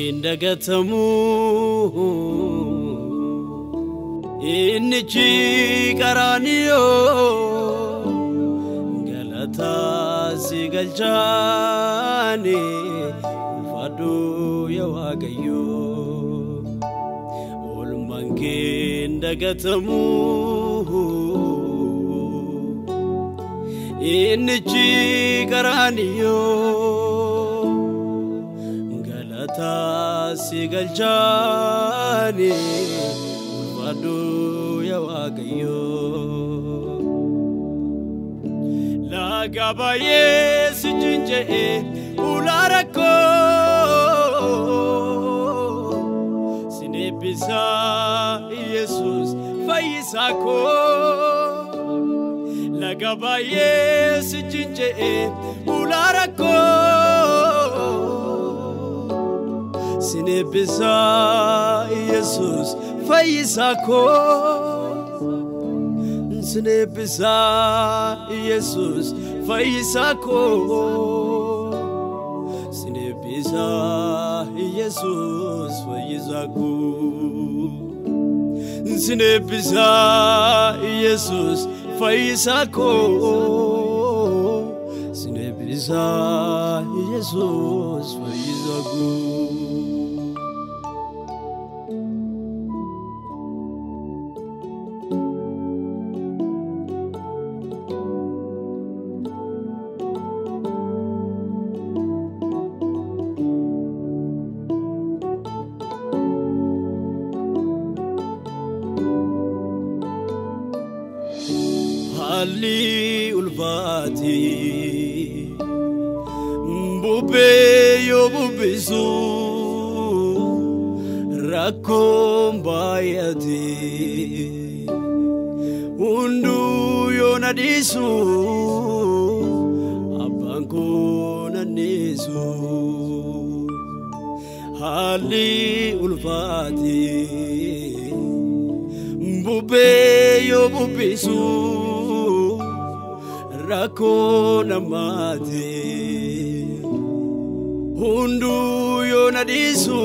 hin dagatamu innichi qaraaniyoo galataa si galchaani ulfaadhu yaa waaqayyoo oolmaan kee hin dagatamu innichi qaraaniyoo galataa si galchaani ulfaadhu yaa waaqayyoo laga baay'ee si cinca'ee ulaa rakkoo sin eebbisaa yesus fayyisaa koo laga baay'ee si cinca'ee ulaa rakkoo sin eebbisaa yesus fayyisaa koo sin eebbisaa yesus fayyisaa koo sin eebbisaa yesus fayyisaa koo sin eebbisaa yesus fayyisaa koo sin eebbisaa yesus fayyisaa koo. haalli ulfaati bubbee yoo bubbisu rakkoon baay'ate hunduu yoo nadhiisu abbaan koo nanneessu haalli ulfaati bubbee yoo bubbisu. rakkoo namaati hunduu yoo nadhiisu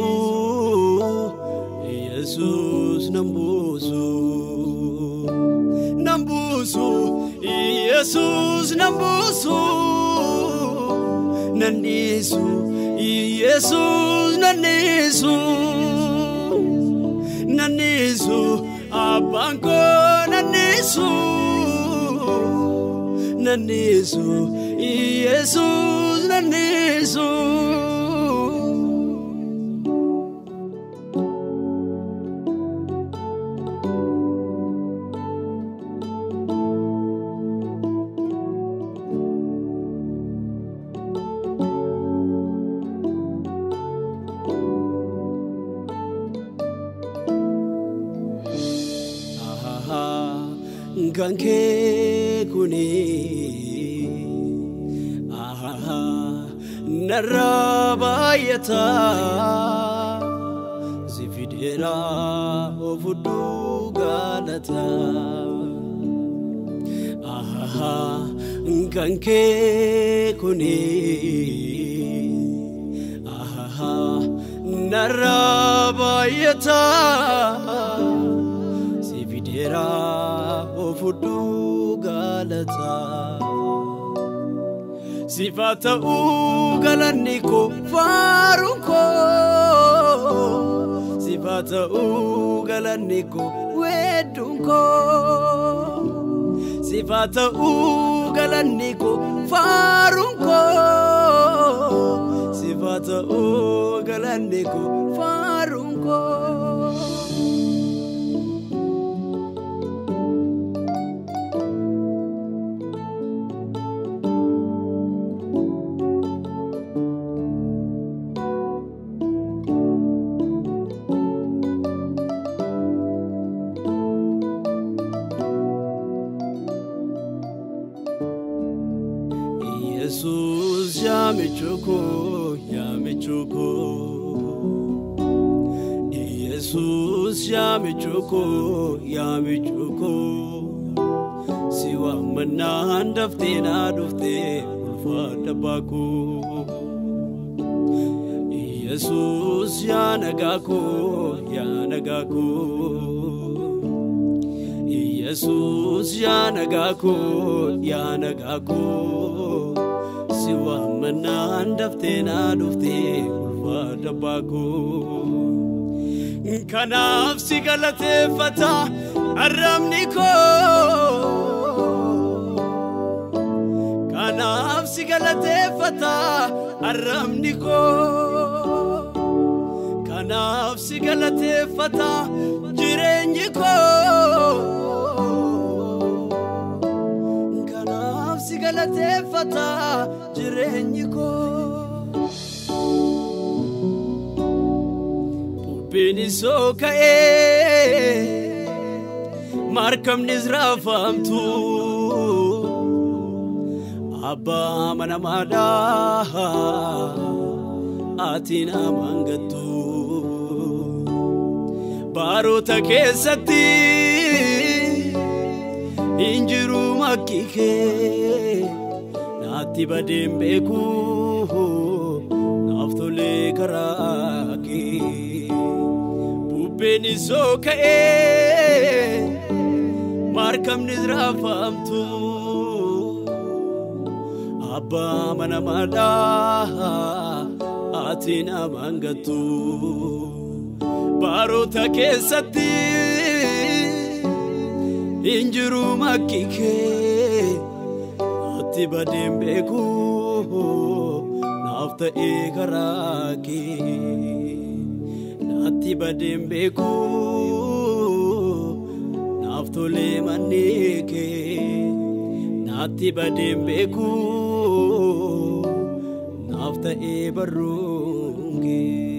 yesus nan buusu nan buusu yesus nan buusu nan dhiisu yesus nan dhiisu nan dhiisu abbaan koo nan dhiisu. nannisu yesus nannisu kan kee kuni narraa baay'ata si fideera ofudduu galata kan kee kuni narraa baay'ata si fideera ofudduu galata. sifa ta'uu galanni koo faaruun koo sifa ta'uu galanni koo weedduun koo sifa ta'uu galanni koo faaruun koo sifa ta'uu galanni koo faaruun koo. Yesus yaamichuko yaamichuko Yesus yaamichuko yaamichuko si waamannaan daftee naa dhuftee ulfaadha baakoo Yesuus yaa nagaa koo yaa nagaa koo Yesuus yaa nagaa koo yaa nagaa koo si waammannaan daftee naa dhuftee ulfaata baakoo kanaaf si galateeffata arrabni koo kanaaf si galateeffata arrabni koo kanaaf si galateeffata jireenyi koo kanaaf si galateeffata jireenyi koo bubbeen isoo ka'ee markabnis raafamtu abbaa mana maadaa ati namaan gattu baroota keessatti hin jiru makkikee naatti badeen beeku naaf tolee karaa kee bubbeen isoo ka'ee markabnis raafamtu abbaa mana maadaa ati namaan gattu baroota keessatti hin jiru makkikee naatti badeen beeku naaf ta'ee karaa kee naatti badeen beeku naaf tolee mannee kee naatti badeen beeku naaf ta'ee barruun kee.